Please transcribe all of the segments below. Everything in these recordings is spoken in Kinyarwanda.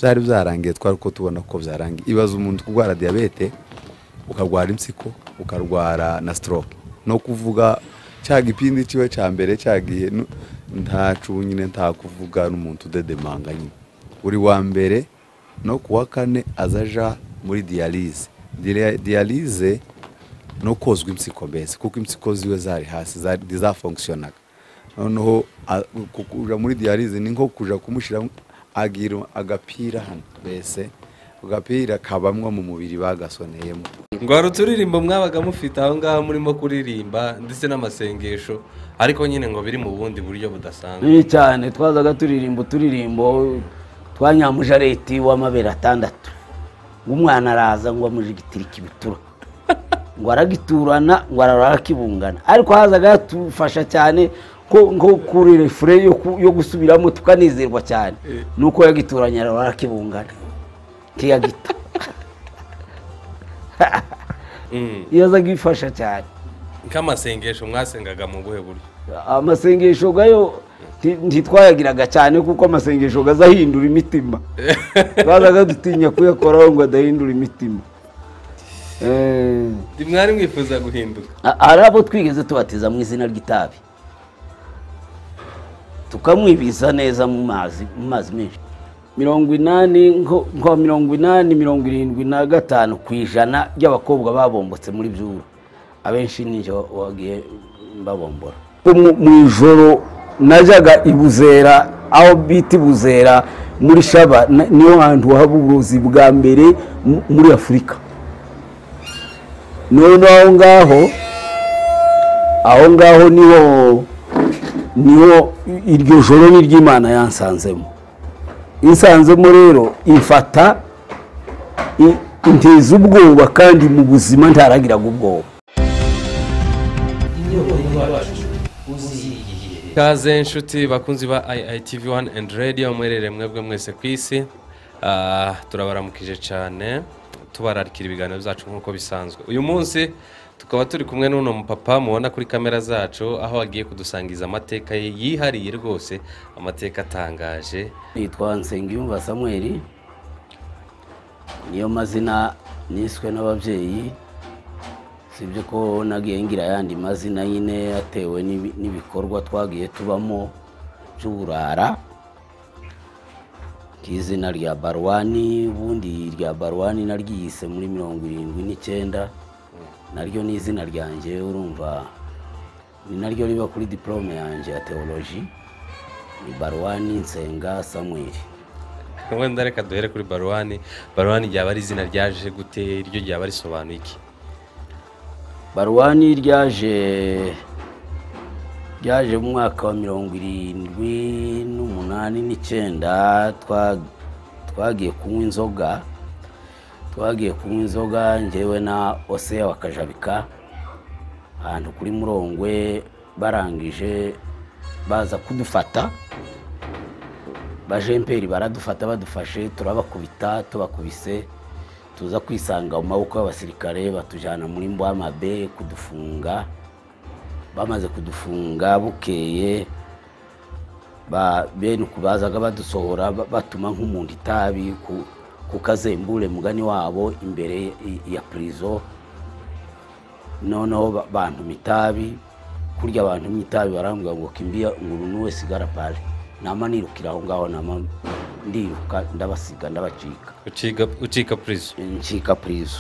byari byarangiye twari ko tubona ko byarangiye ibaza umuntu urwara diyabete ukarwara impyiko ukarwara na stroke no kuvuga cya gipindi kiwe cya mbere cyagiye nu- nta cubu nyine nta kuvuga n'umuntu udedemanga nyine buri wa mbere no ku wa kane azaja muri diyalize diyalize no kozwa impyiko mbese kuko impyiko ziwe zari hasi zari- ntizafonkisiyonaga noneho a- ku- kuja muri diyarize ni nko kuja kumushyiramo agira agapira hano mbese agapira kabamwa mu mubiri bagasoneyemo ngo hari uturirimbo mwabaga mufite aho ngaho murimo kuririmba ndetse n'amasengesho ariko nyine ngo biri mu bundi buryo budasanzwe bibi cyane twazaga turirimba uturirimbo twa nyamujareti w'amabere atandatu umwana araza ngo amujigitirike ibitura ngo aragiturana ngo arara arakibungana ariko hazaga hatufasha cyane ko nko kuri refure yo ku- yo gusubiramo tukanezerwa cyane nuko yagituranye arara arakibungana kiyagita Mm. iyo azaga ifasha cyane nk'amasengesho mwasengaga mu buhe buryo amasengesho gayo nti- ntitwayagiraga cyane kuko amasengesho gazahindura imitima bazaga dutinya kuyakoraho ngo adahindura imitima Eh, mwari mwifuza guhinduka a- hari abo twigeze tubatiza mu izina ry'itabi tukamwibiza neza mu mazi mu mazi menshi mirongo inani nko nko mirongo inani mirongo irindwi na gatanu ku ijana ry'abakobwa babombotse muri byuru abenshi ninjye wa- wagiye babombora mu mu ijoro najyaga i buzera aho bita i buzera muri shaba na- niho hantu haba uburozi bwa mbere mu- muri afurika none aho ngaho aho ngaho niho niho iryo joro ni ry'imana yansanzemo insanzemo rero ifata i- inteza ubwoba kandi mu buzima ntaragiraga ubwoba kaze inshuti bakunzi ba iitv wani endi radiyo mwerere mwebwe mwese ku isi Ah, turabaramukije cyane tubararikira ibiganiro byacu nk'uko bisanzwe uyu munsi tukaba turi kumwe n'uno mupapa mubona kuri kamera zacu aho agiye kudusangiza amateka ye yihariye rwose amateka atangaje nitwa nsengiyumva samweri niyo mazina niswe n'ababyeyi sibyo ko nagiye ngira ayandi mazina nyine yatewe n'ibi- n'ibikorwa twagiye tubamo by'uburara nk'izina rya barwani ubundi irya barwani naryiyise muri mirongo irindwi n'icyenda naryo ni izina ryanjye urumva ni naryo riba kuri diporome yanjye ya teoloji ni barwani nsenga samweri wenda reka duhere kuri baruwani baruwani ryaba ari izina ryaje gute iryo ryaba risobanuye iki barwani ryaje ryaje mu mwaka wa mirongo irindwi n'umunani n'icyenda twa- twagiye kunywa inzoga twagiye kunywa inzoga njyewe na oseya wa kajabika ahantu kuri murongwe barangije baza kudufata bajemperi baradufata badufashe turabakubita tubakubise tuza kwisanga mu maboko y'abasirikare batujyana muri mbwamabe kudufunga bamaze kudufunga bukeye ba- bene uku bazaga badusohora ba- batuma nk'umuntu itabi ku- ku kazembure mugani wabo imbere i- ya purizo noneho ba- bantumye itabi kurya bantumye itabi barambwira ngo kimbiya nguru wese igara pale nama nirukira aho ngaho nama ndiruka ndabasiga ndabacika ucika ucika purizo ncika purizo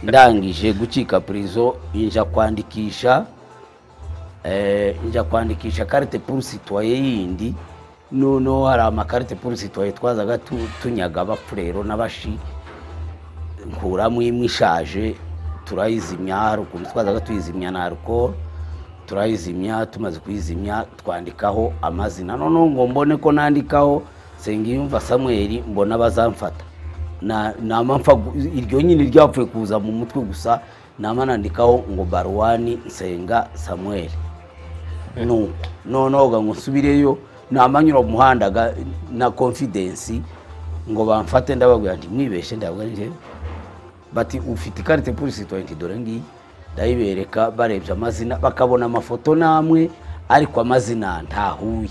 ndangije gucika purizo nja kwandikisha eh, nja kwandikisha karite puru sitwaye yindi noneho hari amakarite puru sitwaye twazaga tu- tunyaga abapfurero n'abashi nkuramo imwe ishaje turayizimya hari ukuntu twazaga tuyizimya na alcohol turayizimya tumaze kuyizimya twandikaho amazina noneho ngo mbone ko nandikaho nsengiyumva samweli mbona bazamfata Na- nama mpfa gu- iryo nyine ryapfuye kuza mu mutwe gusa nama nandikaho ngo barwani nsenga samweli nuko noneho ga ngo nsubireyo namanyura mu muhanda ga- na confidence ngo bamfate ndababwira nti mwibeshe ndabwo ari njyewe bati ufite ikarite kuri sitwenti dore ngiyi ndayibereka barebye amazina bakabona amafoto n'amwe ariko amazina ntahuye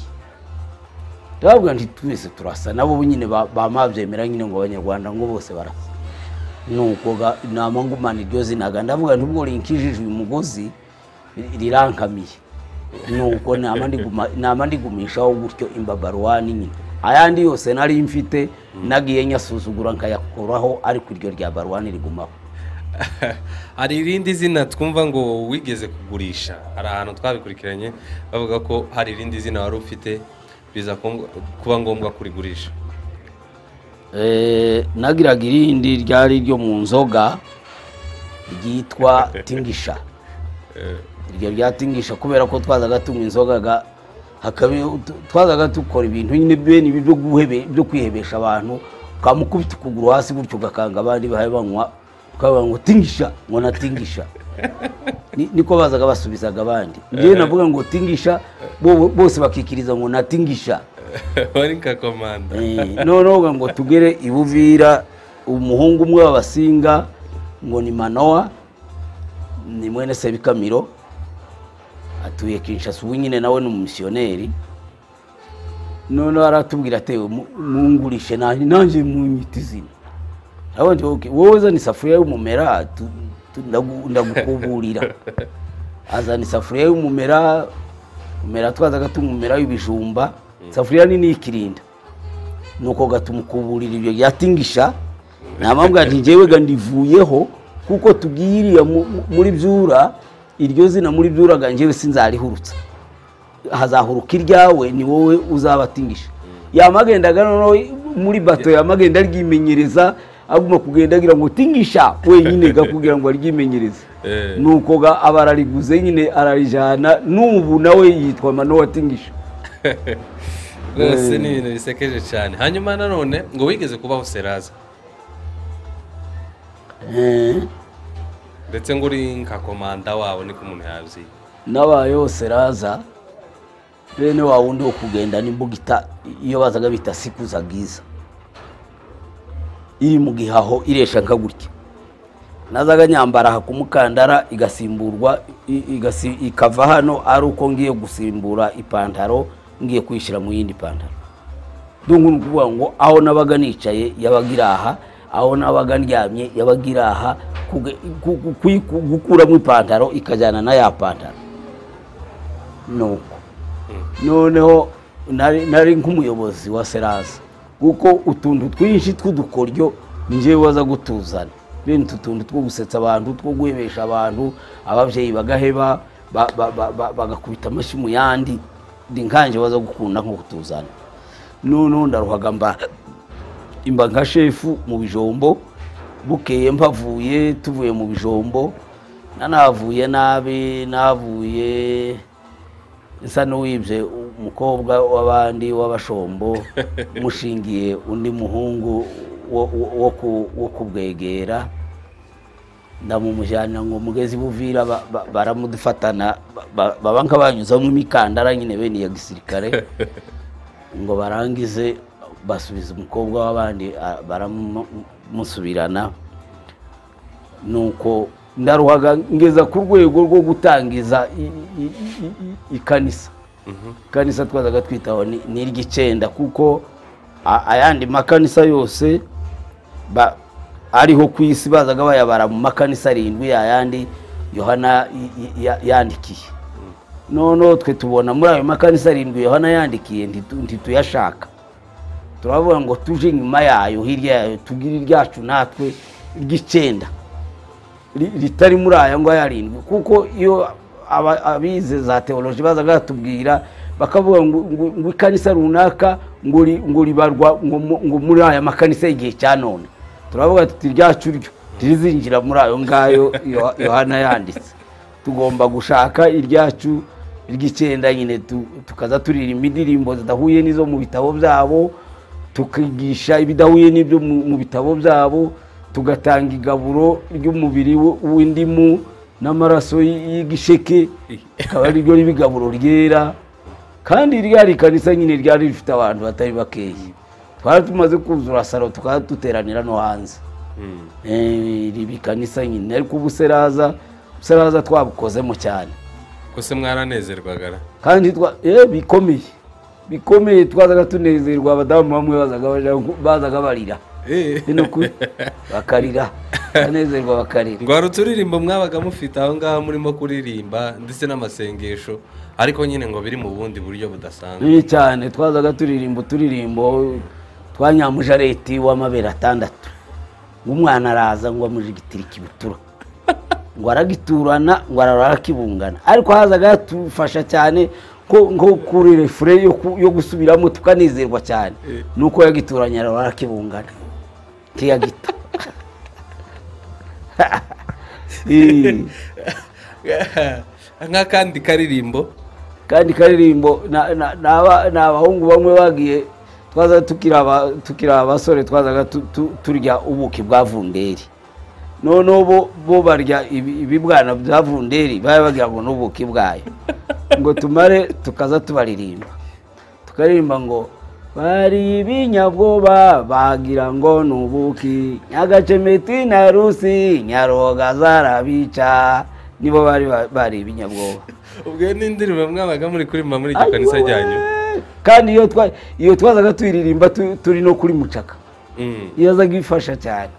ndababwira nti twese turasa nabo nyine bamabyemera nyine ngo abanyarwanda ngo bose barasa nuko ga- nama ngumana iryo zinaga ndavuga nti ubwo rinkijije uyu mugozi rirankamiye nuko nama ndiguma- nama ndigumishaho gutyo imbabarwani nyine ayandi yose nari mfite nagiye nyasuzugura nkayakuraho ariko iryo rya barwani rigumaho hari irindi zina twumva ngo wigeze kugurisha hari ahantu twabikurikiranye bavuga ko hari irindi zina wari ufite biza ku- kuba ngombwa kurigurisha Eh, nagiraga irindi ryari iryo mu nzoga ryitwa tingisha Eh, iryo ryatingisha kubera ko twazaga tunywa inzoga ga- hakaba- twazaga tukora ibintu nyine bene ibi byo guhebe- byo kwihebesha abantu ukamukubita ukuguru hasi gutyo ugakanga abandi bahaye banywa ukavuga ngo tingisha ngo natingisha Ni- niko bazaga basubizaga abandi njyewe navuga ngo tingisha bo- bose bakikiriza ngo natingisha wari nka komanda Eh, noneho ngo tugere i buvira umuhungu umwe w'abasinga ngo ni manowa ni mwene sebikamiro atuye kinshasa ubu nyine nawe ni umumisiyoneri noneho aratubwira atewe mungurishe nanjye nanjye munyita izina Aravuga ati, "Okay, wowe zana isafuriya y'umumera tu- tu- ndagu- ndagukuburira azana isafuriya y'umumera umera twazaga tumumera w'ibijumba isafuriya nini y'ikirinda nuko gatumukuburira ibyo byatingisha namambwa nti njyewe gandivuyeho kuko tugiye iriya mu- mu- muri byura iryo zina muri byura ga njyewe sinzarihurutsa hazahuruka iryawe ni wowe uzabatingisha yamagendaga noneho muri bato yamagenda aryimenyereza aguma kugenda agira ngo tingisha wenyine ga kugira ngo aryimenyereze Eh. nuko ga aba arariguze nyine ararijana n'ubu nawe yitwa manowa tingisha rwose ni ibintu bisekeje cyane hanyuma nanone ngo wigeze kubaho seraza ndetse ngo uri nka komanda wawe niko umuntu yabyiye n'abayeho seraza bene wa wundi wo kugenda n'imbuga ita iyo bazaga bita sikuza bwiza iri mu gihaho iresha nka gutya nazaga nyambara aha ku mukandara igasimburwa i- igasi- ikava hano ari uko ngiye gusimbura ipantaro ngiye kuyishyira mu yindi pantaro ndungu ni ukuvuga ngo aho nabaga nicaye yabaga iri aha aho nabaga ndyamye yabaga iri aha kuge- ku- ku- kuyiku- gukuramo ipantaro ikajyana na ya pantaro nuko noneho nari nari nk'umuyobozi wa seraza kuko utuntu twinshi tw'udukoryo njyewe waza gutuzana bene utu tuntu two gusetsa abantu two guhebesha abantu ababyeyi bagaheba ba- ba- ba- ba- bagakubita amashyi mu yandi ndi nkanje waza gukunda nko kutuzana noneho ndaruhaga mba imba nka shefu mu bijombo bukeye mpavuye tuvuye mu bijombo nanahavuye nabi nahavuye nsa n'uwibye umukobwa w'abandi w'abashombo mushingiye undi muhungu wo- wo- wo ku- wo kubwegera ndamumujyana ngo mugezi buvira ba- ba- baramudufatana ba- ba- baba nk'abanyuzamo imikandara nyine bene iya gisirikare ngo barangize basubiza umukobwa w'abandi a- baramusubirana nuko ndaruhaga ngeza ku rwego rwo gutangiza i- i- i- i- ikanisa ikanisa twazaga twitaho ni- ni iry'icyenda kuko a- ayandi makanisa yose ba- ariho ku isi bazaga bayabara mu makanisa arindwi ayandi yohana i- i- ya- yandikiye noneho twe tubona muri ayo makanisa arindwi yohana yandikiye ntitu- ntituyashaka turavuga ngo tuje inyuma yayo hirya yayo tugire iryacu natwe ry'icyenda ri- ritari muri aya ngaya arindwi kuko iyo aba- abize za teoloji bazaga batubwira bakavuga ngo ngo- ngo ikanisa runaka ngo ri- ngo ribarwa ngo mu- ngo muri aya makanisa y'igihe cya none turavuga tuti ryacu ryo ntirizinjira muri ayo ngayo Yo- yohana yanditse tugomba gushaka iryacu ry'icyenda nyine tu- tukaza turirimba indirimbo zidahuye n'izo mu bitabo byabo tukigisha ibidahuye n'ibyo mu mu bitabo byabo tugatanga igaburo ry'umubiri w- w'indimu n'amaraso y- y'igisheke akaba ari ryo riba igaburo ryera kandi ryari ikanisa nyine ryari rifite abantu batari bakeya twari tumaze kuzura saro tukaba duteranira no hanze Mm. Eh, riba ikanisa nyine ariko ubu seraza seraza twabukozemo cyane ko se mwaranezerwaga ra? kandi twa eh bikomeye bikomeye twazaga tunezerwa abadamu bamwe bazaga baja- bazaga barira ni nukuri bakarira banezerwa bakarira ngo hari uturirimbo mwabaga mufite aho ngaho murimo kuririmba ndetse n'amasengesho ariko nyine ngo biri mu bundi buryo budasanzwe ni cyane twazaga turirimba uturirimbo twa nyamujareti w'amabere atandatu ng'umwana araza ngo amujigitira ikibutura ngo aragiturana ngo arara arakibungana ariko hazaga hatufasha cyane ko nko kuri refure yo ku- yo gusubiramo tukanezerwa cyane nuko yagituranye arara arakibungana ntiyagita Eh. nk'akandi karirimbo kandi karirimbo na- na- n'aba- ni abahungu bamwe bagiye twaza tukiri aba- tukiri abasore twazaga tu- tu- turya ubuki bwa vunderi noneho bo bo barya ibi- ibibwana bya vunderi baba bagira ngo ni ubuki bwayo ngo tumare tukaza tubaririmba tukaririmba ngo bari ibinyabwoba bagira ngo ni ubuki nyagacemeti na rusi nyaroga zarabica nibo bari ba- bari ibinyabwoba ubwo n'indirimbo mwabaga muri kuririmba muri iryo kanisa ryanyu Ayyowe! kandi iyo twa iyo twazaga tuyiririmba tu- turi no kuri mucaka Mm. yazaga ifasha cyane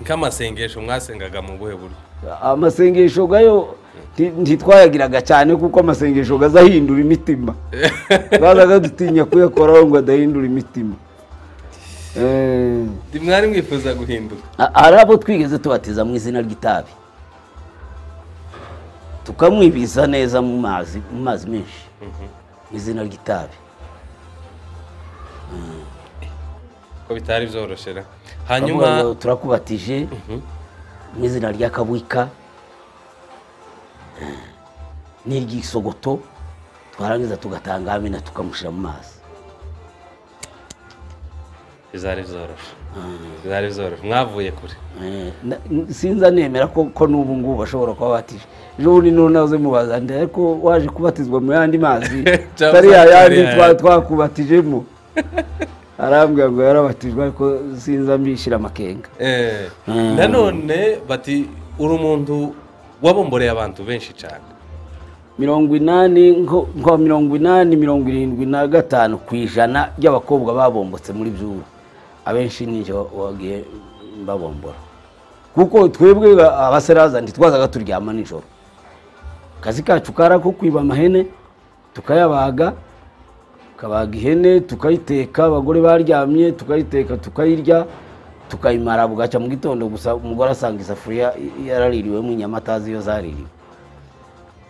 nk'amasengesho mwasengaga mu buhe buryo amasengesho gayo nti- ntitwayagiraga cyane kuko amasengesho gaza ahindura imitima bazaga dutinya kuyakoraho ngo adahindura imitima Eh, Ndi mwari mwifuza guhinduka a- hari abo twigeze tubatiza mu izina ry'itabi tukamwibiza neza mu mazi mu mazi menshi mu izina ry'itabi ko bitari byoroshera Baravuga ngo hanyuma turakubatije mu izina rya kabwika n'iry'isogoto twarangiza tugatanga amina tukamushyira mu mazi bizari byoroshye bizari byoroshye mwavuye kure Eh, na- n- sinza nemera ko ko n'ubu ngubu bashobora kuba batije ejo bundi ntunaze mubaza ndi ariko waje kubatizwa mu yandi mazi Cyangwa atari ya se atari yandi ya twa- yandi. twakubatijemo arambwira ngo yarabatijwe ariko sinza mbishyira amakenga Eh, Mm. nanone bati uri umuntu wabomboreye abantu benshi cyane mirongo inani nko nko mirongo inani mirongo irindwi na gatanu ku ijana ry'abakobwa babombotse muri byuru abenshi ninjye wagiye babombora kuko twebwe abaseraza ntitwazaga turyama nijoro akazi kacu kari ako kwiba amahene tukayabaga tukabaga ihene tukayiteka abagore baryamye tukayiteka tukayirya tukayimara bugacya mu gitondo gusa umugore asanga isafuriya yaraririwemo inyama atazi iyo zaririwe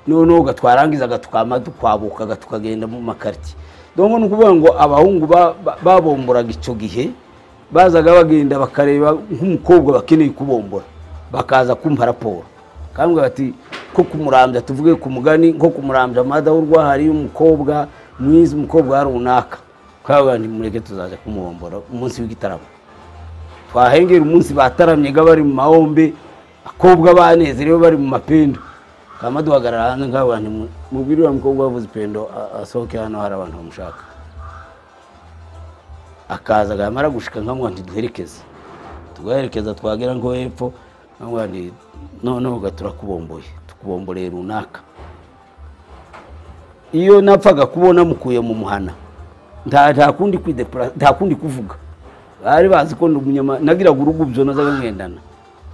noneho gatwarangizaga tukama tukwabukaga tukagenda mu makariti donko ni ukuvuga ngo abahungu ba- ba- babomburaga icyo gihe bazaga bagenda bakareba nk'umukobwa bakeneye kubombora bakaza kumpa raporo kandi bati ko kumurambya tuvuge ku mugani nko kumurambya amadahurwa hari umukobwa mwiza umukobwa wa runaka twabwira nti mureke tuzaza kumubombora umunsi w'igitaramo twahengera umunsi bataramyega bari mu mahombe akobwa banezerewe bari mu mapendo kama duhagarara hanze nk'aba bantu mubwire uriya mukobwa wavuze ipendo a- asohoke hano hari abantu bamushaka akaza agamara gushika nkamwa nti duherekeze tugaherekeza twagera nko hepfo nkamwa nti noneho ga turakubomboye tukubomboreye runaka iyo napfaga kubona mukuye mu muhana nta nta kundi kwidepura nta kundi kuvuga bari bazi ko ndi umunyama nagiraga urugubyo nazaga ngendana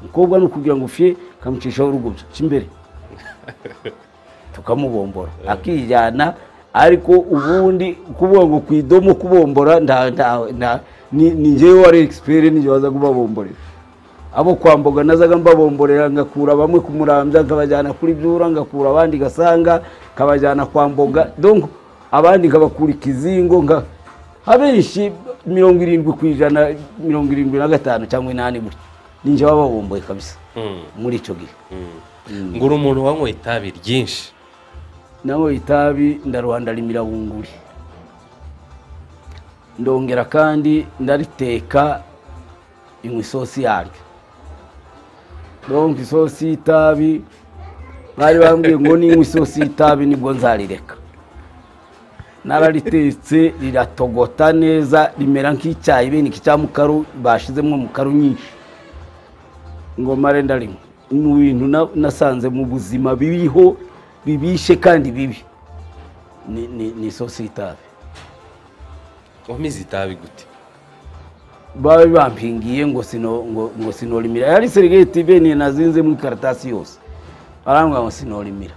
umukobwa ni ukugira ngo ufye kamucishaho urugubyo cy'imbere tukamubombora akijyana ariko ubundi kuvuga ngo ku idomo kubombora nta nta nta ni ni njyewe wari egisiperi nijye waza kubabomborera abo kwamboga nazaga mbabomborera ngakura bamwe ku murambya nkabajyana kuri byura ngakura abandi gasanga nkabajyana kwa mboga donc abandi nkabakura ikizingo nka abenshi mirongo irindwi ku ijana mirongo irindwi na gatanu cyangwa inani gutyo ninjye bababomboye kabisa Mm, muri icyo gihe mm. ngo uri umuntu wanywa itabi ryinshi naho itabi ndaruhanda rimira bunguri ndongera kandi ndariteka inywa isosi yaryo donc isosi y'itabi bari bambwiye ngo ninywa isosi y'itabi nibwo nzarireka nararitetse riratogota neza rimera nk'icyayi bene iki cya mukaru bashizemo mukaru nyinshi ngoma renda rimwe mu bintu na- nasanze mu buzima biriho bibishe kandi bibi ni- ni ni isosi y'itabi wamize itabi gute babe bampingiye ngo sino ngo ngo sinorimira yari serigeti bene nazinze mu karatasi yose arambwira ngo sinorimira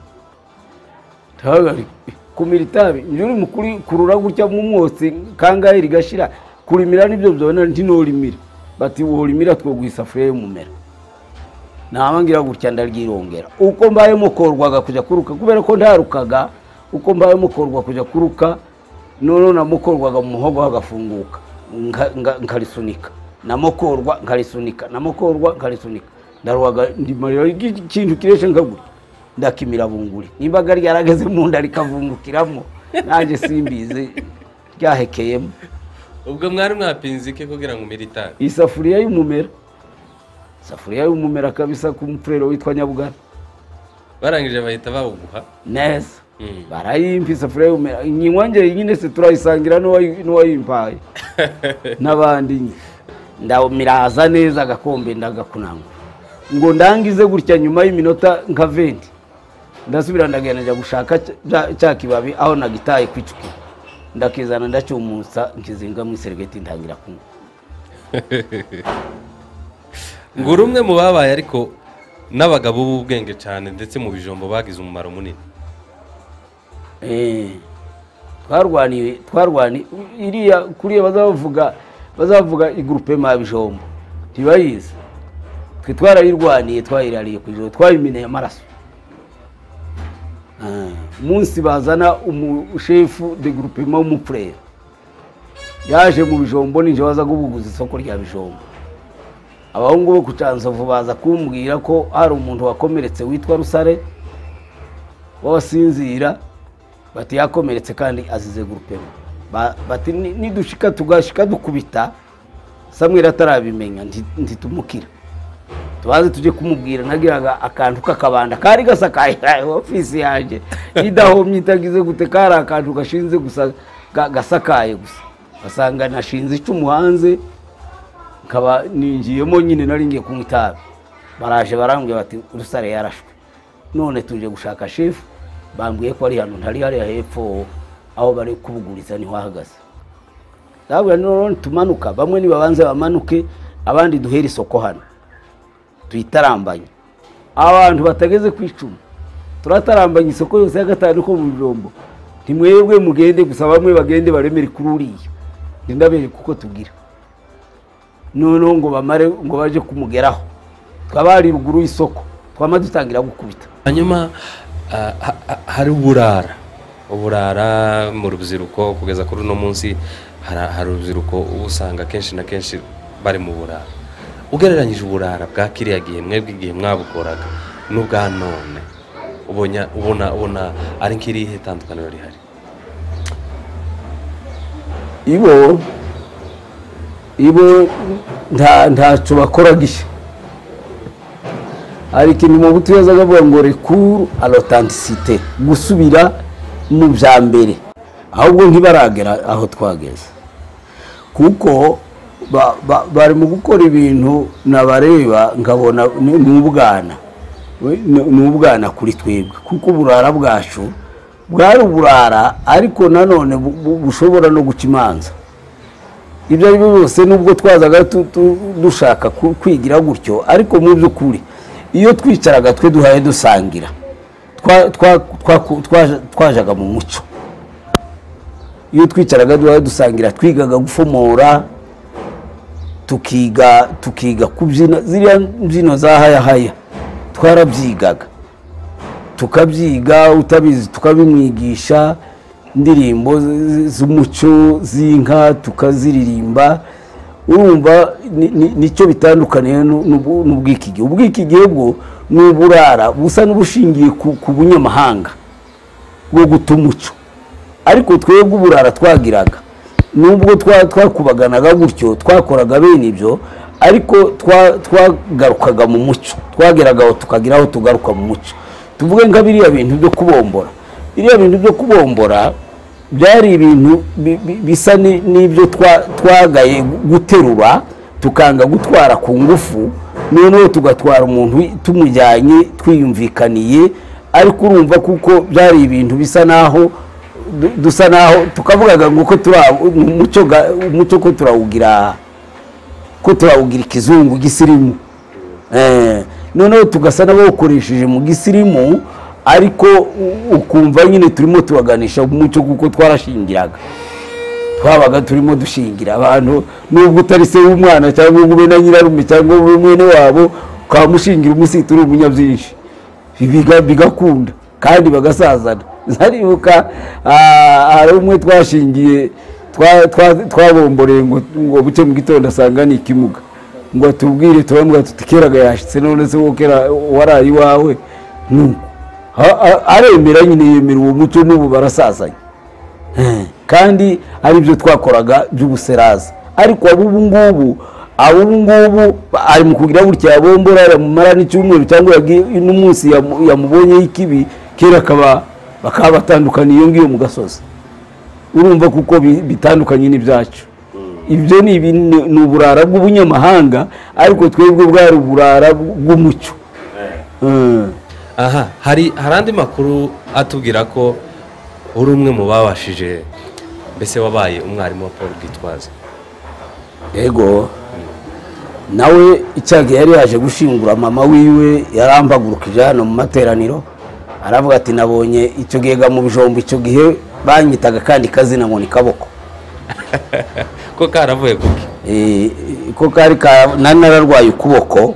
ndahagarika kumira itabi njye uri mukuri kurura gutya mu mwotsi kangahe rigashira kurimira nibyo byabona ntinorimira bati worimira two guisafuriya y'umumera ntabangira gutya ndaryirongera uko mbayemo korwaga kujya kuruka kubera ko ntarukaga uko mbayemo korwa kujya kuruka noneho namukorwaga mu muhogo hagafunguka nga- nga- nkarisunika namukorwa nkarisunika namukorwa nkarisunika ndaruhaga ndimarira ikintu kireshe nkagura ndakimira bunguri nibaga ryarageze mu nda rikavungukiramo nanjye simbizi ryahekeyemo ubwo mwari mwapinze iki kugira ngo umire itabi isafuriya y'umumera isafuriya y'umumera kabisa ku mupfurero witwa nyabugara barangije bahita bawuguha neza Mm. barayimpa isafuriya y'umumera nyinwanjye nyine se turayisangira n'uwayi- n'uwayimpaye n'abandi nyine ndamiraza neza agakombe ndagakunangura ngo ndangize gutya nyuma y'iminota nka venti ndasubira ndagenda njya gushaka cya- cya- cya kibabi aho nagitaye kwicukira ndakizana ndacyumutsa nkizinga mu iserigeti ntangira kunywa ngo uri umwe mu babaye ariko n'abagabo b'ubwenge cyane ndetse mu bijombo bagize umumaro munini Eh, twarwaniye twarwaniye iriya kuriya bazavuga bazavuga igurupema ya bijombo ntibayizi twe twarayirwaniye twayirariye ku ijoro twayimeneye amaraso Eh, munsi bazana umushefu de gurupema w'umupurere yaje mu bijombo ninjye waza kubuguza isoko rya bijombo abahungu bo ku canzovu baza kumbwira ko hari umuntu wakomeretse witwa rusare wasinzira bati yakomeretse kandi azize gurupema Ba- bati "Ni- nidushika tugashika dukubita samweri atarabimenya nti- ntitumukira tubaze tujye kumubwira nagiraga akantu k'akabanda kari gasakaye ofisi yanjye idahomye itagize gute kari akantu gashinze gusa ga- gasakaye gusa basanga nashinze icumu hanze nkaba ningiyemo nyine nari ngiye kunywa itabi baraje barambwira bati rusare yarashwe none tuje gushaka shefu bambwiye ko ari hano ntari hariya hepfo aho bari kubuguriza niho ahagaze ndababwira noneho nitumanuka bamwe nibabanze bamanuke abandi duhere isoko hano tuyitarambanye abantu batageze ku icumu turatarambanye isoko yose ya gatanu ko mu bijombo ntimwebwe mugende gusa bamwe bagende baremere kuri uriya ndabereka uko tugira noneho ngo bamare ngo baje kumugeraho twaba hari ruguru y'isoko twama dutangira gukubita hanyuma ah, ha- ha- hari uburara uburara mu rubyiruko kugeza kuri uno munsi hari hari urubyiruko uba usanga kenshi na kenshi bari mu burara ugereranyije uburara bwa kiriya gihe mwebwe igihe mwabukoraga n'ubwa none ubona ubona ubona ari nk'irihe tandukaniro rihari ibo ibo nta ntacyo bakora gishya ariko inyuma ubutu yazaga avuga ngo rekuru alotantisite gusubira mu bya mbere ahubwo ntibaragera aho twageze kuko ba- ba- bari mu gukora ibintu nabareba nkabona ni ni ubwana We- ni- ni ubwana kuri twebwe kuko uburara bwacu bwari uburara ariko nanone bu- bu- bushobora no guca imanza ibyo ari byo byose nubwo twazaga tu- tu- dushaka ku- kwigira gutyo ariko mu by'ukuri iyo twicaraga twe duhaye dusangira twa- twa- twa- twa- twajaga mu muco iyo twicaraga duhaye dusangira twigaga gufomora tukiga tukiga kubyina ziriya mbyino za hayahaya twarabyigaga tukabyiga utabizi tukabimwigisha indirimbo z- z- z'umuco z'inka tukaziririmba urumva ni- ni- nicyo bitandukaniye nu- n'ubu- n'ubwikige ubwikige bwo ni uburara busa n'ubushingiye ku ku bunyamahanga bwo guta umuco ariko twebwe uburara twagiraga nubwo twa- twakubaganaga gutyo twakoraga bene ibyo ariko twa- twagarukaga mu muco twageraga aho tukagira aho tugaruka mu muco tuvuge nka biriya bintu byo kubombora biriya bintu byo kubombora byari ibintu bi- bi- bisa ni- n'ibyo twa- twagaye guterura tukanga gutwara ku ngufu noneho tugatwara umuntu wi- tumujyanye twiyumvikaniye ariko urumva kuko byari ibintu bisa naho du- dusa naho tukavugaga ngo uko tura umuco ga- umuco ko turawugira ko turawugira ikizungu gisirimu Eh, noneho tugasa n'abawukoresheje mu gisirimu ariko u- ukumva nyine turimo tubaganisha umuco kuko twarashingiraga twabaga turimo dushingira abantu nubwo utari se w'umwana cyangwa ngo ube na nyirarume cyangwa ube mwene wabo ukamushingira umusita uri umunyabyinshi Biga- bigakunda kandi bagasazana nzaribuka ah, hari umwe twashingiye twa- twa- twabomboreye ngo ngo buce mu gitondo asanga ni ikimuga ngo atubwire turambwira tuti keraga yashyitse none se wowe kera waraye iwawe nuko Ha- a- aremera nyine yemera uwo muco n'ubu barasazanye kandi ari byo twakoraga by'ubuseraza ariko ab'ubu ngubu ab'ubu ngubu ari mu kugira gutya yabombora yaramumara n'icyumweru cyangwa yagi- n'umunsi yamu- yamubonyeho ikibi kera akaba bakaba batandukaniye iyo ngiyo mu gasozi urumva kuko bi- bitandukanye n'ibyacu ibyo ni ibintu- ni uburara bw'ubunyamahanga ariko twebwe bwari uburara bw'umuco Eh. aha hari hari andi makuru atubwira ko uri umwe mu babashije mbese wabaye umwarimu wa paul bwitwaza yego nawe icyago yari yaje gushingura mama wiwe yarambagurukije hano mu materaniro aravuga ati nabonye icyo gihega mu bijombo icyo gihe banyitaga kandi kazina ngo ni kaboko ko karavuye kuki Eh, ko kari ka nari nararwaye ukuboko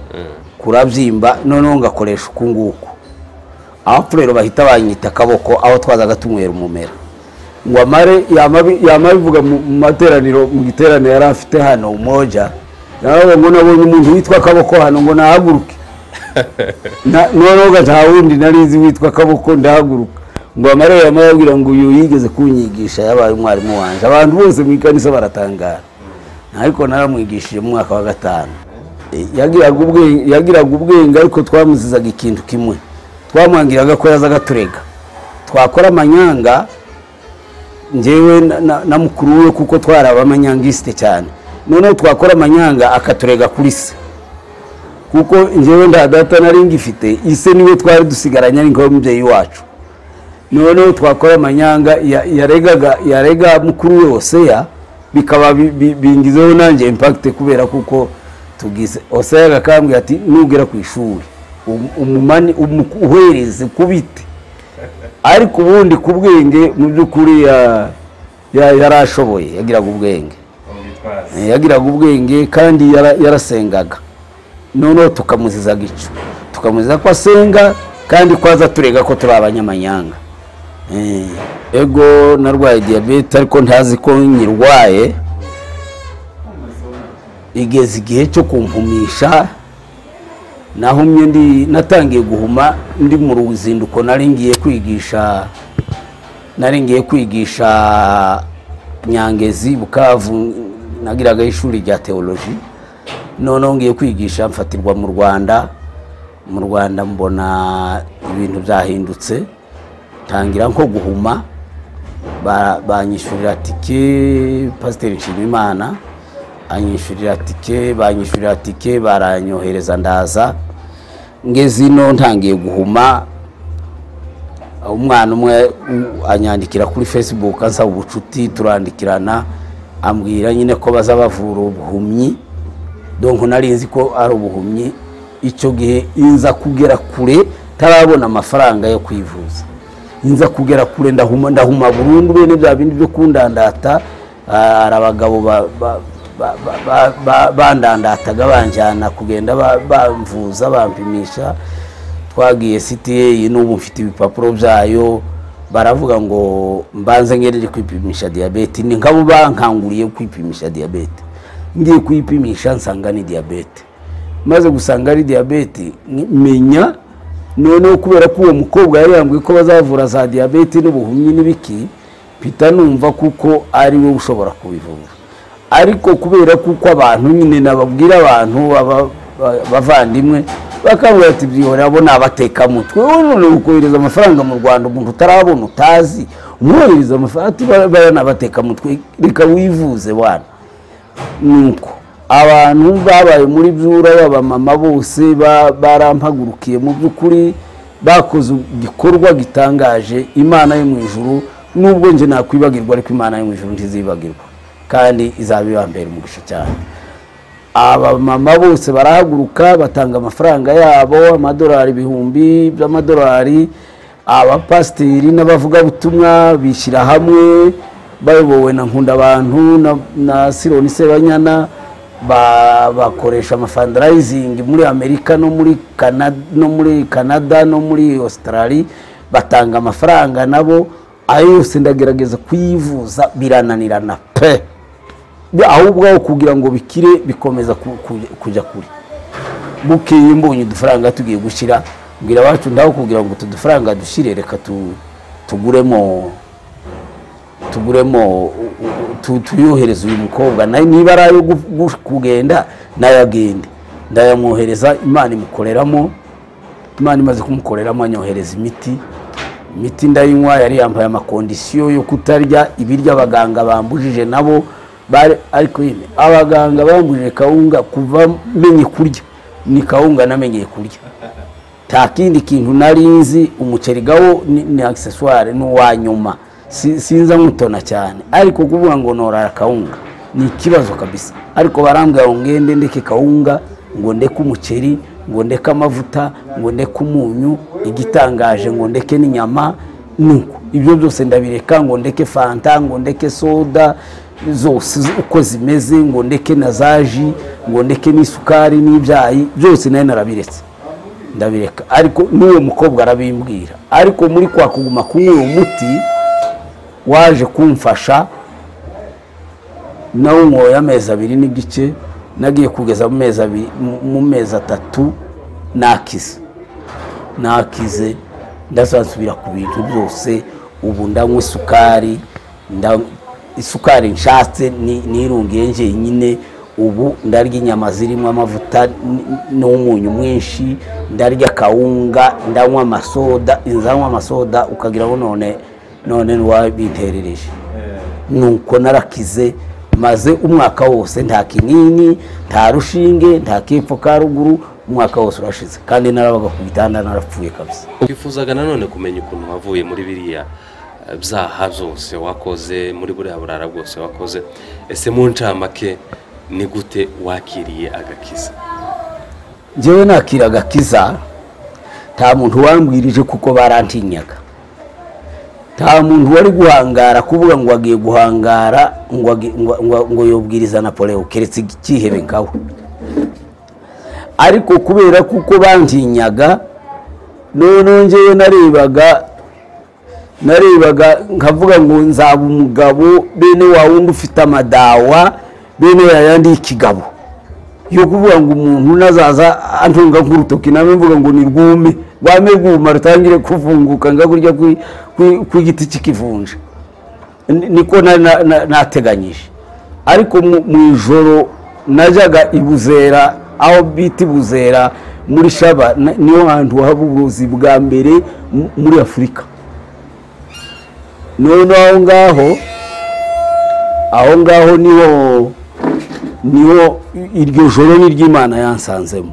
kurabyimba noneho ngakoresha uku nguku abapfu rero bahita banyita akaboko aho twazaga tunywera umumera ngo amare yamabi- yamabivuga mu mu materaniro mu giteraniro yari afite hano umoja nabo ngo nabonye umuntu witwa akaboko hano ngo nahaguruke Na- noneho ga nta wundi nari nzi witwa akaboko ndahaguruka ngo amare yamababwira ngo uyu yigeze kunyigisha yabaye umwarimu wanjye abantu bose mu ikanisa baratangara ariko naramwigishije mu mwaka wa gatanu Eh, yagiraga ubwenge- yagiraga ubwenge ariko twamuzizaga ikintu kimwe twamwangiraga ko yazaga turega twakora amanyanga njyewe na- na- na mukuru we kuko twari abamanyangisite cyane noneho twakora amanyanga akaturega kuri se kuko njyewe nta data nari ngifite ise niwe twari dusigaranye ariko w'umubyeyi wacu noneho twakora amanyanga ya- yaregaga yarega mukuru we oseya bikaba bi- bi- bingizeho nanjye impakite kubera kuko tugize oseya agakambwira ati nugera ku ishuri um- umumani umu- uhereze ku biti ariko ubundi ku bwenge mu by'ukuri ya- ya- yarashoboye yagiraga ubwenge Eh, yagiraga ubwenge kandi yara- yarasengaga noneho tukamuzizaga icyo tukamuziza ko asenga kandi ko aza turega ko turi abanyamanyanga Eh, ego narwaye diyabete ariko ntazi ko nyirwaye igeze igihe cyo kumpumisha nahumye ndi natangiye guhuma ndi mu ruzinduko nari ngiye kwigisha nari ngiye kwigisha nyangezi bukavu nagiraga ishuri rya teoloji noneho ngiye kwigisha mfatirwa mu rwanda mu rwanda mbona ibintu byahindutse tangira nko guhuma ba- banyishyurira tike pasiteri nshimimana anyishyurira tike banyishyurira tike baranyohereza ndaza ngeze ino ntangiye guhuma umwana umwe u- anyandikira kuri facebook asaba ubucuti turandikirana ambwira nyine ko baza bavura ubuhumyi donko nari nzi ko ari ubuhumyi icyo gihe inza kugera kure ntarabona amafaranga yo kwivuza inza kugera kure ndahuma ndahuma burundu bene bya bindi byo kundandata ah, hari abagabo ba- ba- ba- ba- ba- ba- bandandataga banjyana kugenda ba- bamvuza bampimisha twagiye cta n'ubu mfite ibipapuro byayo baravuga ngo mbanze ngereje kwipimisha diyabete ni nkabo bankanguriye kwipimisha diyabete ngiye kuyipimisha nsanga ni diyabete maze gusanga ari diyabete ni- menya noneho kubera ko uwo mukobwa yari yambwiye ko bazavura za diyabete n'ubuhumyi n'ibiki mpita numva kuko ari we ushobora kubivura ariko kubera kuko abantu nyine nababwira abantu aba- ba- bavandimwe bakabwira ati byihore abo ni abatekamutwe wowe none ukohereza amafaranga mu rwanda umuntu utarabona utazi umwohereza amafaranga ati bara- bara ni abatekamutwe reka wivuze wana nuko abantu babaye muri byura y'abamama bose ba- barampagurukiye mu by'ukuri bakoze igikorwa gitangaje imana yo mu ijuru nubwo njye nakwibagirwa ariko imana yo mu ijuru ntizibagirwa kandi izaba iya mbere umurusha cyane abamama bose barahaguruka batanga amafaranga yabo amadolari ibihumbi by'amadolari abapasiteri n'abavugabutumwa bishyira hamwe bayobowe na nkundabantu na- na sironi sebanyana ba- bakoresha amafandarayizingi muri amerika no muri Kana- no muri canada no muri australia batanga amafaranga nabo ayo yose ndagerageza kuyivuza birananirana pe Bi- ahubwo aho kugira ngo bikire bikomeza ku- ku- kujya kure bukeye mbonye udufaranga tugiye gushyira mbwira abacu ndaho kugira ngo utu dufaranga dushyire reka tu- tuguremo tuguremo u- u- tu- tuyohereze uyu mukobwa nayo niba ari ayo gu- gu- kugenda nayo agende ndayamwohereza imana imukoreramo imana imaze kumukoreramo anyohereza imiti imiti ndayinywa yari yambaye amakondisiyo yo kutarya ibiryo abaganga bambujije nabo bari ariko nyine abaganga bambujije kawunga kuva menye kurya ni kawunga namenyeye kurya nta kindi kintu nari nzi umuceri gawo ni, ni accessoire ni uwa nyuma Si- sinza nkutona cyane ariko kuvuga ngo norara kawunga ni ikibazo kabisa ariko barambwira ngo ngende ndeke kawunga ngo ndeke umuceri ngo ndeke amavuta ngo ndeke umunyu igitangaje ngo ndeke n'inyama nuko ibyo byose ndabireka ngo ndeke fanta ngo ndeke soda zose z- uko zimeze ngo ndeke na za ji ngo ndeke n'isukari n'ibyayi byose nayo narabiretse ndabireka ariko n'uwo mukobwa arabimbwira ariko muri kwa kuguma kunywa uwo muti waje kumfasha nawe nwoye amezi abiri n'igice nagiye kugeza mu mezi abiri mu- mu mezi atatu nakize nakize ndazasubira ku bintu byose ubu ndanywa isukari nda- isukari nshatse ni- nirungiye njyenyine ubu ndarya inyama zirimo amavuta n- n'umunyu mwinshi ndarya kawunga ndanywa amasoda nzanywa amasoda ukagira ngo none none wabinterereje nuko narakize maze umwaka wose nta kinini nta rushinge nta kepfo ka ruguru umwaka wose urashize kandi narabaga ku gitanda narapfuye kabisa twifuzaga nanone kumenya ukuntu wavuye muri biriya eh, byaha byose wakoze muri buriya burara bwose wakoze ese mu ncamake ni gute wakiriye agakiza njyewe nakira agakiza nta muntu wambwirije kuko barantinyaga nta muntu wari guhangara kuvuga ngo agiye guhangara ngo agi- ngo- ngo- ngo yobwiriza napoleo keretse ikihebe ngawe ariko kubera kuko bantinyaga noneho njyewe narebaga narebaga nkavuga ngo nzaba umugabo bene wa wundi ufite amadawa bene yayandi y'ikigabo yo kuvuga ngo umuntu nazaza antunga nk'urutoki nawe mvuga ngo ni rwume rwame rwuma rutangire kuvunguka nga kurya kwi- kwi- kw'igiti cy'ikivunja Ni- niko na- na- na- nateganyije ariko mu mu ijoro najyaga i buzera aho bita i buzera muri shaba na- niyo hantu haba ubuvuzi bwa mbere mu- muri afurika none aho ngaho aho ngaho niho niho iryo joro ni ry'imana yansanzemo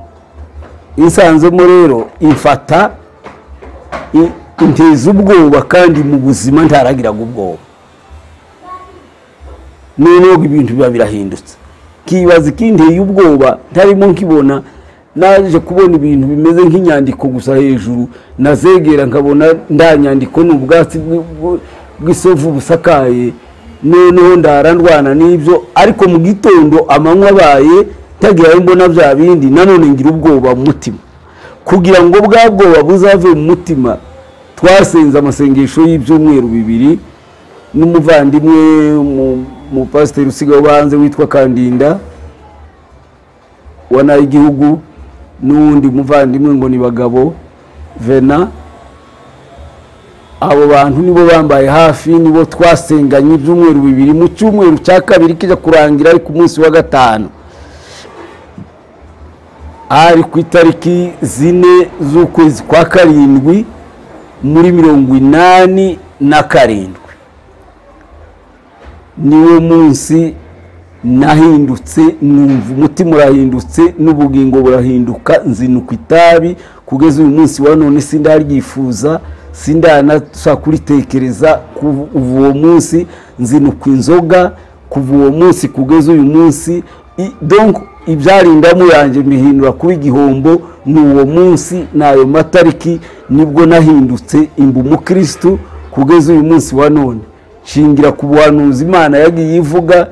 insanzemo rero imfata i- inteza ubwoba kandi mu buzima ntaragiraga ubwoba noneho ibintu biba birahindutse kibaza ikinteye ubwoba ntarimo nkibona naje kubona ibintu bimeze nk'inyandiko gusa hejuru nazegera nkabona nda nyandiko ni ubwatsi bw- bw- bw'isovu busakaye noneho ndarandwana n'ibyo ariko mu gitondo amanywa abaye ntagira ayo mbona bya bindi nanone ngira ubwoba mu mutima kugira ngo bwa bwoba buzave mu mutima twasenze amasengesho y'ibyumweru bibiri n'umuvandimwe mu- umupasiteri usigaye ubanze witwa kandinda wanaye igihugu n'uwundi muvandimwe ngo ni bagabo vena abo bantu nibo bambaye hafi nibo twasenganye ibyumweru bibiri mu cyumweru cya kabiri kijya kurangira ari ku munsi wa gatanu hari ku itariki zine z'ukwezi kwa karindwi muri mirongo inani na karindwi niwo munsi nahindutse numva umutima urahindutse n'ubugingo burahinduka nzinuka itabi kugeza uyu munsi wa none sindaryifuza sindanashaka kuritekereza kuva uwo munsi nzinuka inzoga kuva uwo munsi kugeza uyu munsi I- donc ibyarindamu yanjye mihindura kuba igihombo ni uwo munsi ni ayo matariki nibwo nahindutse imba umukirisitu kugeza uyu munsi wa none shingira ku buhanuzi imana yagiye ivuga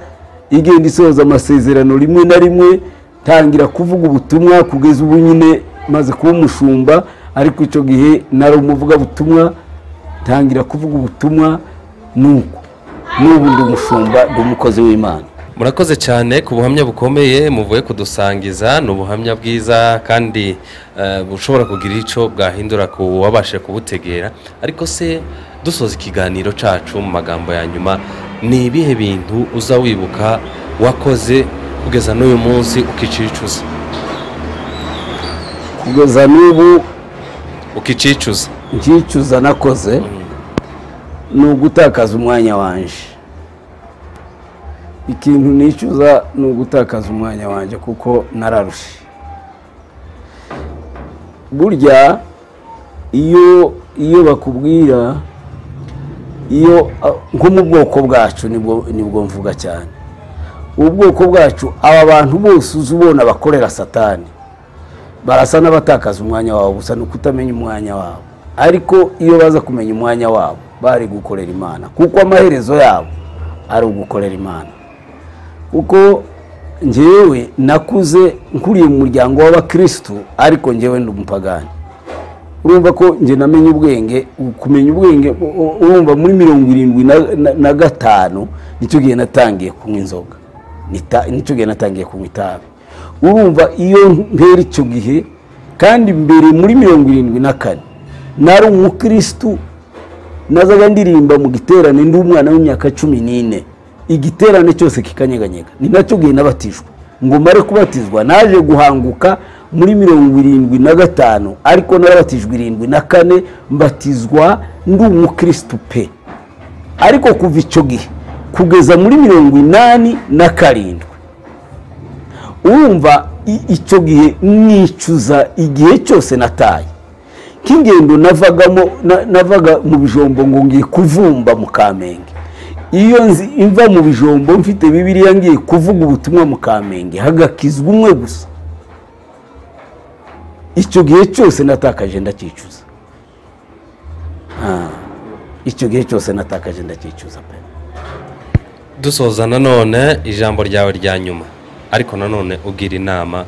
igenda isohoza amasezerano rimwe na rimwe tangira kuvuga ubutumwa kugeza ubu nyine maze kuba umushumba ariko icyo gihe nari umuvugabutumwa tangira kuvuga ubutumwa nuko n'ubu ndi umushumba ndi umukozi w'imana murakoze cyane ku buhamya bukomeye muvuye kudusangiza ni ubuhamya bwiza kandi eh, bushobora kugira icyo bwahindura ku wabashe kubutegera ariko se dusoza ikiganiro cyacu mu magambo ya nyuma ni ibihe bintu uza wibuka wakoze kugeza n'uyu munsi ukicuza kugeza n'ubu ukicuza icyicuza nakoze ni ugutakaza umwanya wanjye ikintu nicuza ni ugutakaza umwanya wanjye kuko nararushe burya iyo iyo bakubwira iyo ah, nko mu bwoko bwacu nibwo nibwo mvuga cyane ubwoko bwacu aba bantu bose uzi ubona bakorera satani barasa n'abatakaza umwanya wabo gusa ni ukutamenya umwanya wabo ariko iyo baza kumenya umwanya wabo bari gukorera imana kuko amaherezo yabo ari ugukorera imana kuko njyewe nakuze nkuriye mu muryango w'abakirisitu ariko njyewe ndi umupagani urumva ko njye namenye ubwenge kumenya ubwenge u- u- urumva muri mirongo irindwi na- na- na gatanu nicyo gihe natangiye kunywa inzoga Nita- nicyo gihe natangiye kunywa itabi urumva iyo mpera icyo gihe kandi mbere muri mirongo irindwi na kane nari umukirisitu nazaga ndirimba mu giterane ndi umwana w'imyaka cumi n'ine igiterane cyose kikanyeganyega ni nacyo gihe nabatijwe ngo mare kubatizwa naje guhanguka muri mirongo irindwi na gatanu ariko narabatijwe irindwi na kane mbatizwa ndi umukirisitu pe ariko kuva icyo gihe kugeza muri mirongo inani na karindwi urumva i- icyo gihe nicuza igihe cyose nataye nk'ingendo navagamo na- navaga mu bijombo ngo ngiye kuvumba mu kamenge iyo nzi imva mu bijombo mfite bibiliya ngiye kuvuga ubutumwa mu kamenge hagakizwa umwe gusa icyo gihe cyose natakaje ndakicuza Ah, icyo gihe cyose natakaje ndakicuza pe dusoza nanone ijambo ryawe rya nyuma ariko nanone ugira inama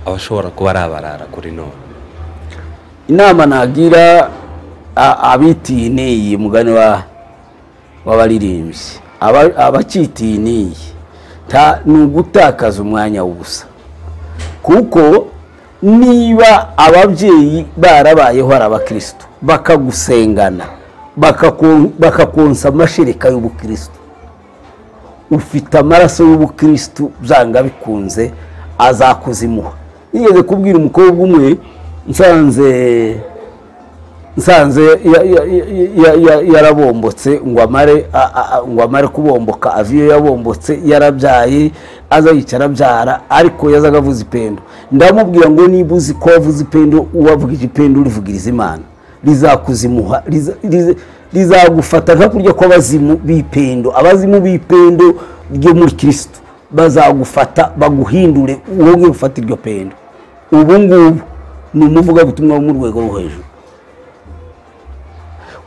abashobora kuba ari abarara kuri none inama nagira a- abitiye n'iyi mugani wa w'abaririmbyi Aba- abacitiye n'iyi Ta- ni ugutakaza umwanya w'ubusa kuko niba ababyeyi barabayeho ari abakirisitu bakagusengana bakaku- bakakonsa amashereka y'ubukirisitu ufite amaraso y'ubukirisitu byanga bikunze azakuzimuha nigeze kubwira umukobwa umwe nsanze nsanze ya- ya- ya- ya- ya- yarabombotse ngo amare a- a- a- ngo amare kubomboka aviyo yabombotse yarabyaye aza yicara abyara ariko yazaga avuza ipendo ndamubwira ngo niba uzi ko wavuze ipendo uwavugije ipendo urivugiriza imana rizakuzimuha riza- riza- rizagufata nka kurya kw'abazimu b'ipendo abazimu b'ipendo ryo muri kirisitu bazagufata baguhindure wowe ufata iryo pendo ubu ngubu ni umuvugabutumwa wo mu rwego rwo hejuru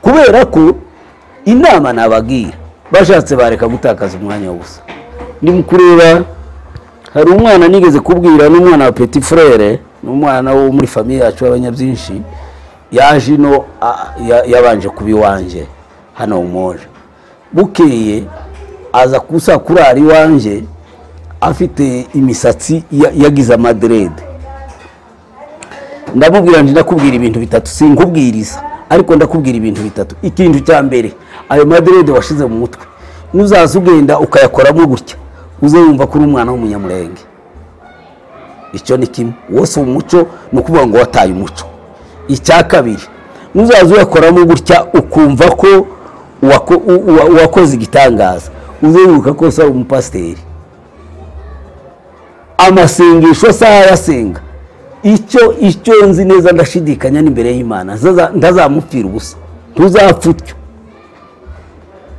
kubera ko inama nababwira bashatse bareka gutakaza umwanya w'ubusa ni mu kureba hari umwana nigeze kubwira n'umwana wa petit frere n'umwana wo muri famiye yacu y'abanyabyinshi yaje ino a- ya- yabanje kuba iwanjye hano umoje bukeye aza kusa kurara iwanjye afite imisatsi ya- yagize amaderede ndamubwira nti ndakubwira ibintu bitatu sinkubwiriza ariko ndakubwira ibintu bitatu ikintu cya mbere ayo maderede washize mu mutwe nuzaza ugenda ukayakoramo gutya uze wumva ko uri umwana w'umunyamurenge icyo ni kimwe wose umuco ni ukuvuga ngo wataye umuco icya kabiri nuzaza uyakoramo gutya ukumva ko uwako- u- uwa- uwakoze igitangaza uzunguka ko ari umupasiteri amasengesho sayasenga icyo icyo nzi neza ndashidikanya n'imbere y'imana Ntaza- ntazamupfira ubusa ntuzapfutwe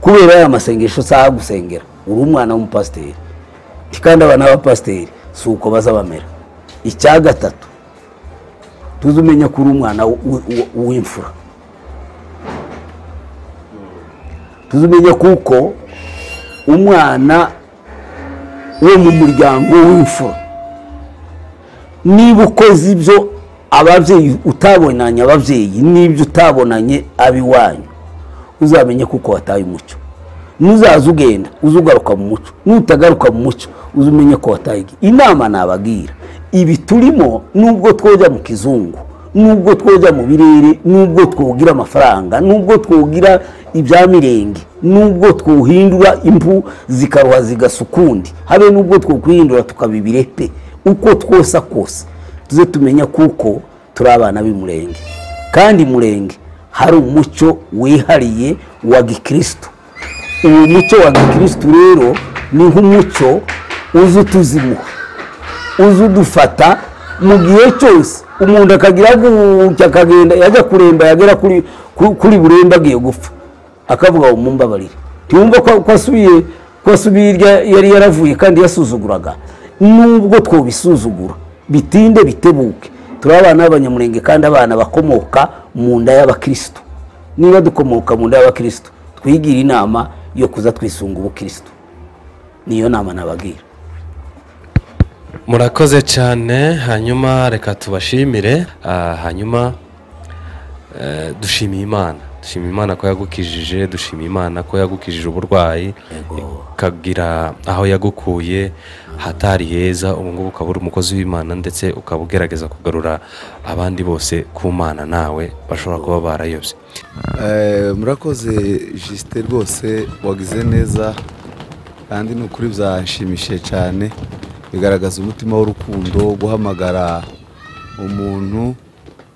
kubera aya masengesho saha gusengera uri umwana w'umupasiteri ntikandi abana b'abapasiteri si uko baza bamera icya gatatu tuzi umenya ko uri umwana w'imfura tuzi umenya kuko umwana wo mu muryango w'imfura niba ukoze ibyo ababyeyi utabonanye ababyeyi n'ibyo utabonanye ab'iwanyu uzamenye kuko wataye umucyo nuzaza ugenda uze ugaruka mu mucyo nutagaruka mu mucyo uze umenye ko wataye inama nababwira ibi turimo nubwo twojya mu kizungu nubwo twojya mu birere nubwo twugira amafaranga nubwo twugira ibya mirenge nubwo twuhindura impu zikaruha zigasa ukundi habe nubwo twakwihindura tukaba ibirepe uko twose kose tuze tumenya kuko turi abana b'imurenge kandi murenge hari umucyo wihariye wa gikirisitu uwo mucyo wa gikirisitu rero ni nk'umucyo uza utuzimuha uza udufata mu gihe cyose umuntu akagira gutya akagenda yajya kuremba yagera kuri buremba agiye gupfa akavuga ngo mumbabarire ntiyumva ko asubiye ko asubiye hirya yari yaravuye kandi yasuzuguraga nubwo twobisuzugura bitinde bitebuke turi abana b'abanyamurenge kandi abana bakomoka mu nda y'abakirisitu niba dukomoka mu nda y'abakirisitu twigira inama yo kuza twisunga ubukirisitu niyo nama nababwira murakoze cyane hanyuma reka tubashimire ah, hanyuma eh, dushimiye imana dushimiye imana ko yagukijije dushimiye imana ko yagukijije uburwayi ikagira aho yagukuye hatari heza ubu ngubu ukaba uri umukozi w'imana ndetse ukaba ugerageza kugarura abandi bose ku mana nawe bashobora kuba barayobye Eh, murakoze jisite rwose wagize neza kandi ni ukuri byashimishije cyane bigaragaza umutima w'urukundo guhamagara umuntu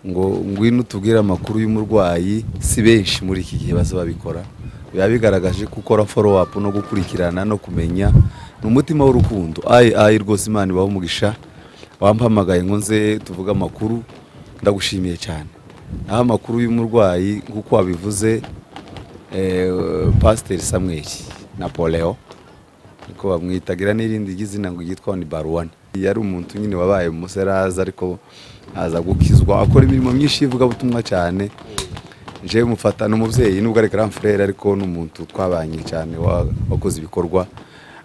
ngo ngwino utubwire amakuru y'umurwayi si benshi muri iki gihe baza babikora biba bigaragaje gukora foro apu no gukurikirana no kumenya ni umutima w'urukundo ayi ayi rwose imana ibaha umugisha wampamagaye ngo nze tuvuge amakuru ndagushimiye cyane aho amakuru y'umurwayi nk'uko wabivuze eh, pasiteri Samuel Napoleon niko bamwita agira n'irindi ry'izina ngo ryitwa ni baruwane yari umuntu nyine wabaye umuseraza ariko aza gukizwa akora imirimo myinshi y'ivugabutumwa cyane nje mufata ni umubyeyi nubwo ari grand frere ariko ni umuntu twabanye cyane wa- wakoze ibikorwa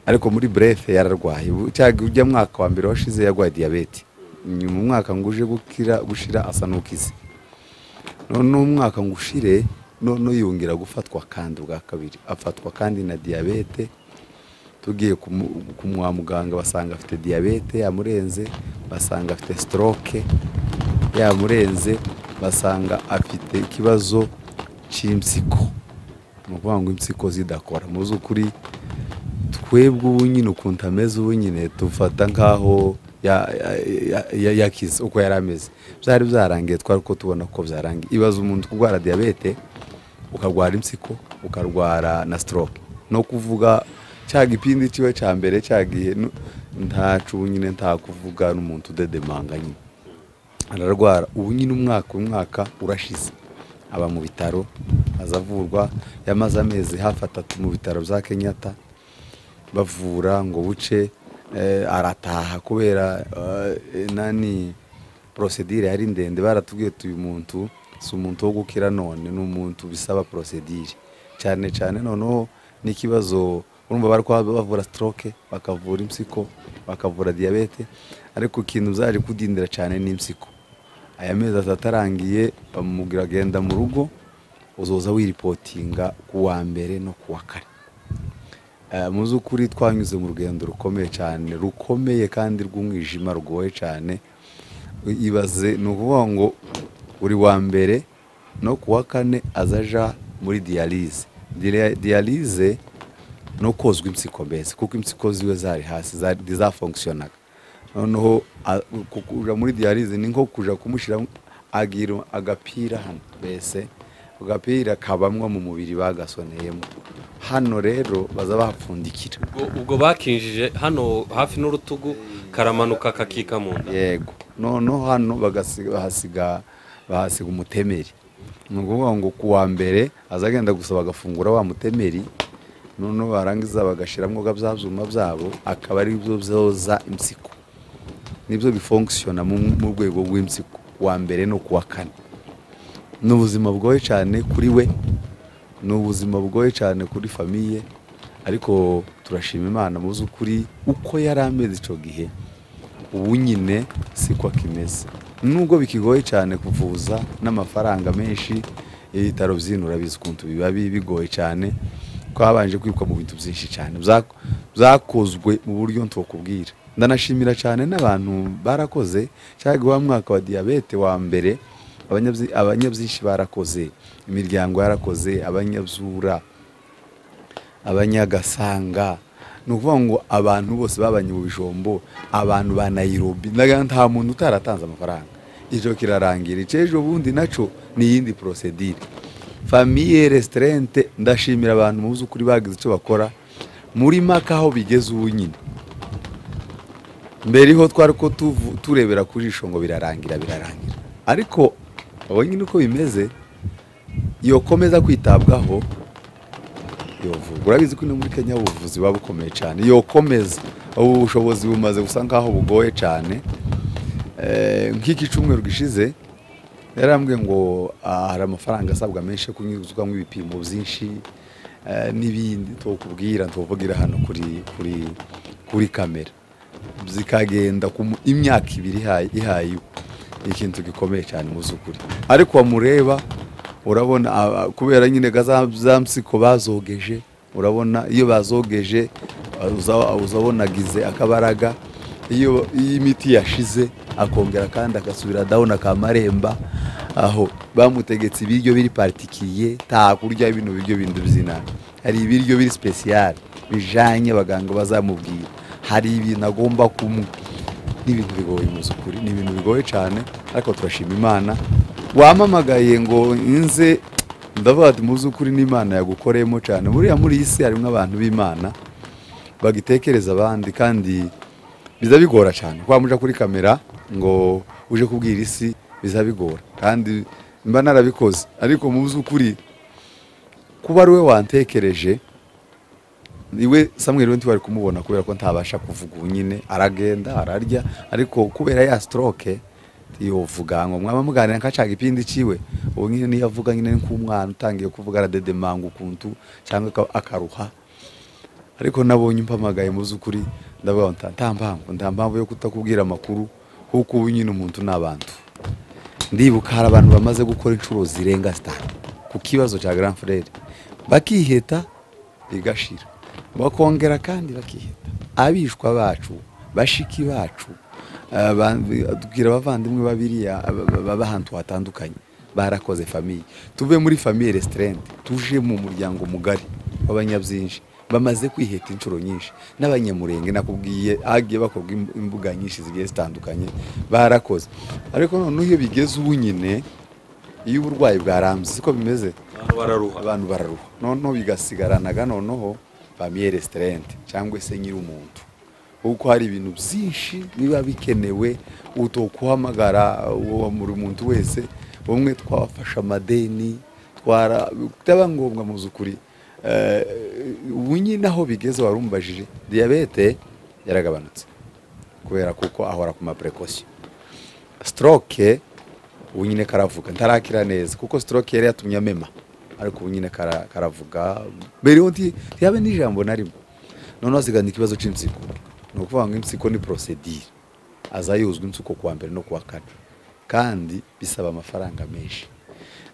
ariko muri brefe yararwaye ubu- cyaga ujya mwaka wa mbere washize yarwaye diyabete nyuma umwaka ngo uje gukira gushira asa n'ukize none umwaka ngo ushire none yongera gufatwa kandi ubwa kabiri afatwa kandi na diyabete tugiye kumu- kumwa muganga basanga afite diyabete yamurenze basanga afite stroke yamurenze basanga afite ikibazo cy'impyiko ni ukuvuga ngo impyiko zidakora mu by'ukuri twebwe ubu nyine ukuntu ameze ubu nyine dufata nk'aho ya- ya- ya- ya- yakize uko yari ameze byari byarangiye twari ko tubona ko byarangiye ibaza umuntu kurwara diyabete ukarwara impyiko ukarwara na stroke no kuvuga cya gipindi kiba cya mbere cya gihe nu- ntacu ubu nyine nta kuvuga n'umuntu udedemanga nyine ararwara ubu nyine umwaka umwaka urashize aba mu bitaro azavurwa yamaze amezi hafi atatu mu bitaro bya kenyatta bavura ngo buce eh, arataha kubera eh, nani porosedire yari ndende baratubwiye tuyu muntu si umuntu wo gukira none ni umuntu bisaba porosedire cyane cyane noneho n'ikibazo urumva bari kuba bavura stroke bakavura impyiko bakavura diyabete ariko ikintu zaje kudindira cyane ni impyiko aya mezi atatu arangiye bamubwira agenda mu rugo uzoza wiripotinga ku wa mbere no ku wa kane Eh, mu by'ukuri twanyuze mu rugendo rukomeye cyane rukomeye kandi rw'umwijima rugoye cyane ibaze ni ukuvuga ngo buri wa mbere no ku wa kane azaja muri diyalize Dira- diyalize no kozwa impyiko mbese kuko impyiko ziwe zari hasi zari- ntizafonkisiyonaga noneho a- ku- kuja muri diyalize ni nko kuja kumushyiramo agira agapira hano mbese ako gapira kabamwa mu mubiri bagasoneyemo hano rero baza bahapfundikira ubwo- ubwo bakinjije hano hafi n'urutugu karamanuka kakika mu nda yego noneho hano bagasi- bahasiga bahasiga umutemeri ni ukuvuga ngo ku wa mbere azagenda gusa bagafungura wa mutemeri noneho barangiza bagashyiramo bya byuma byabo akaba ari byo byoza impyiko nibyo bifonkisiyona mu rwego rw'impyiko wa mbere no ku wa kane ni ubuzima bwoye cyane kuri we ni ubuzima bwoye cyane kuri famiye ariko turashima imana mu by'ukuri uko yari ameze icyo gihe ubu nyine siko akimeze nubwo bikigoye cyane kuvuza n'amafaranga menshi ibitaro by'ino urabizi ukuntu biba bigoye cyane ko habanje kwibwa mu bintu byinshi cyane byakozwe mu buryo ntibakubwira ndanashimira cyane n'abantu barakoze cyangwa wa mwaka wa diyabete wa mbere abanyabyinshi barakoze imiryango yarakoze abanyabzura abanyagasanga ni ukuvuga ngo abantu bose babanye mu bijombo abantu ba nayirobi nta muntu utaratanze amafaranga icyo kirarangira icyejo bundi nacyo ni iyindi porosedire famiye resitarente ndashimira abantu mu by'ukuri bagize icyo bakora muri maka aho bigeze ubu nyine mbere ho twari ko turebera ku jisho ngo birarangira birarangira ariko nyine uko bimeze yokomeza kwitabwaho urabizi ko ino muri kenya ubuvuzi buba bukomeye cyane yokomeza ubu bushobozi bumaze gusa nkaho bugoye cyane nk'iki cyumweru gishize yarambwiye ngo hari amafaranga asabwa menshi yo kunyuzwa nk'ibipimo byinshi n'ibindi tukubwira tuvugira hano kuri kamera zikagenda imyaka ibiri ihaye ikintu gikomeye cyane mu by'ukuri ariko wamureba urabona kubera nyine za mpsiko bazogeje urabona iyo bazogeje uzabona agize akabaraga iyo imiti yashize akongera kandi agasubira dawuni akamaremba aho bamutegetse ibiryo biri paritikiye nta kurya bino biryo bindi by'inama hari ibiryo biri sipesiyare bijyanye abaganga bazamubwira hari ibintu agomba kumwe n'ibintu bigoye mu z'ukuri ni ibintu bigoye cyane ariko turashima imana wamamagaye ngo nze ndavuga ati mu by'ukuri n'imana yagukoreyemo cyane buriya muri iyi si harimo abantu b'imana bagitekereza abandi kandi biza bigora cyane wamuja kuri kamera ngo uje kubwira isi biza bigora kandi mba narabikoze ariko mu by'ukuri kuba ari we wantekereje iwe samweri we wari kumubona kubera ko ntabasha kuvuga ubu nyine aragenda ararya ariko kubera ya sitoroke yovuga ngo mwaba muganira nkacaga ipindi ciwe ubu nyine niyo avuga nyine nk'umwana utangiye kuvuga aradedemanga ukuntu cyangwa akaruha ariko nabonye umpamagaye mu by'ukuri ndavuga ngo nta mpamvu nta mpamvu yo kutakubwira amakuru kuko ubu nyine umuntu ni abantu ndibuka hari abantu bamaze gukora inshuro zirenga zitanu ku kibazo cya grand frere bakiheta bigashira bakongera kandi bakiheta abishwa bacu bashiki bacu tubwira abavandimwe babiriya baba ahantu hatandukanye barakoze famiye tuve muri famiye resitarenti tuje mu muryango mugari w'abanyabyinshi bamaze kwiheta inshuro nyinshi n'abanyamurenge nakubwiye hagiye bakorwa imbuga nyinshi zigiye zitandukanye barakoze ariko noneho iyo bigeze ubu nyine iyo uburwayi bwarambye siko bimeze abantu bararuha noneho bigasigaranaga noneho famiye resitarenti cyangwa se nyiri umuntu kuko hari ibintu byinshi biba bikenewe utokuhamagara buri muntu wese bamwe twafashe amadeni bitaba ngombwa mu by'ukuri ubu nyine aho bigeze warumbajije diyabete yaragabanutse kubera kuko ahora ku mapurekosiyo sitoroke ubu nyine karavuga ntarakira neza kuko sitoroke yari yatumye amema ariko ubu nyine karavuga mbere ntiyabe n'ijambo na rimwe noneho hasigana ikibazo cy'insiko ni ukuvuga ngo impyiko ni porosedire aza yuzwa impyiko kuwa mbere no kuwa kane kandi bisaba amafaranga menshi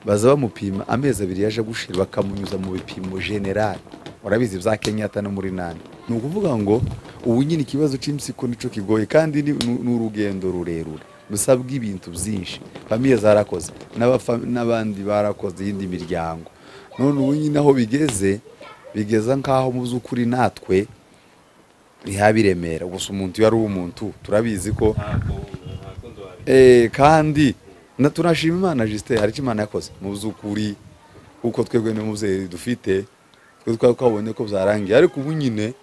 baza bamupima amezi abiri yaje gushira bakamunyuza mu bipimo generali urabizi bya kenyata no muri nani ni ukuvuga ngo ubu nyine ikibazo cy'impyiko nicyo kigoye kandi ni urugendo rurerure busabwa ibintu byinshi famiye zarakoze n'abandi barakoze iyindi miryango none ubu nyine aho bigeze bigeza nk'aho mu by'ukuri natwe ntihabiremera gusa umuntu iyo ari umuntu turabizi ko kandi tunashima imana jisite hari icyo imana yakoze mu by'ukuri kuko twebwe n'umubyeyi dufite twe twari twabonye ko byarangiye ariko ubu nyine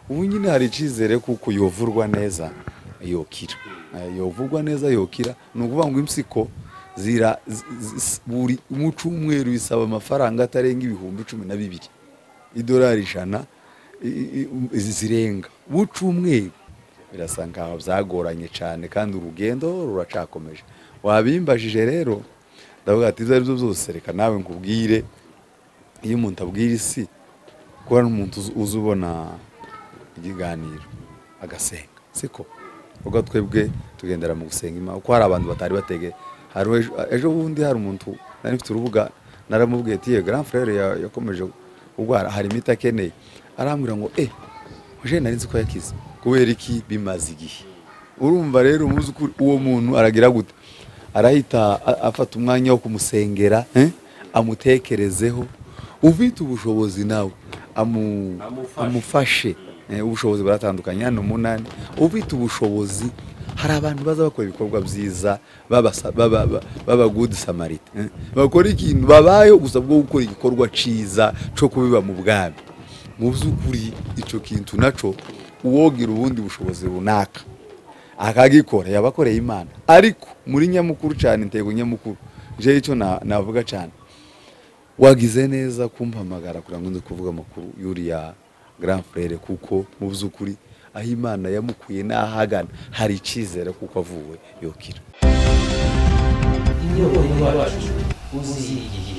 ubu nyine hari icyizere kuko yovurwa neza yokira yovurwa neza yokira ni ukuvuga ngo impyiko zira z- z- buri mu cyumweru bisaba amafaranga atarenga ibihumbi cumi na bibiri idolari ijana i- i- i- zirenga mu cyumweru birasa nkaho byagoranye cyane kandi urugendo ruracakomeje wabimbajije rero ndavuga ati ibyo ari byo byose reka nawe nkubwire iyo umuntu abwira isi kubona n'umuntu uzi- uzi ubona ikiganiro agasenga siko ubwo twebwe tugendera mu gusenga imana kuko hari abantu batari batege hari uwe- ejo bundi hari umuntu nari mfite urubuga naramubwiye ati yewe grand frere ya- yakomeje kurwara hari imiti akeneye arambwira ngo eh uje nari nzi ko yakize kubera iki bimaze igihe urumva rero umuzi ukuri uwo muntu aragira gute arahita a- afata umwanya wo kumusengera eh, amutekerezeho ufite ubushobozi nawe amu- amufashe Eh, ubushobozi buratandukanye hano umunani ufite ubushobozi hari abantu baza bakora ibikorwa byiza babasa- baba- ba- baba good samarita eh, bakora ikintu babayeho gusa bwo gukora igikorwa cyiza cyo kubiba mu bwami mu by'ukuri icyo kintu nacyo uwogira ubundi bushobozi runaka akagikora yabakoreye imana ariko muri nyamukuru cyane intego nyamukuru jewe icyo na- navuga cyane wagize neza kumpamagara kugira ngo nze kuvuga amakuru y'uriya grand frere kuko mu by'ukuri aho imana yamukuye n'aho agana hari icyizere kuko avuwe yokira inyoko y'uwacu uzihiye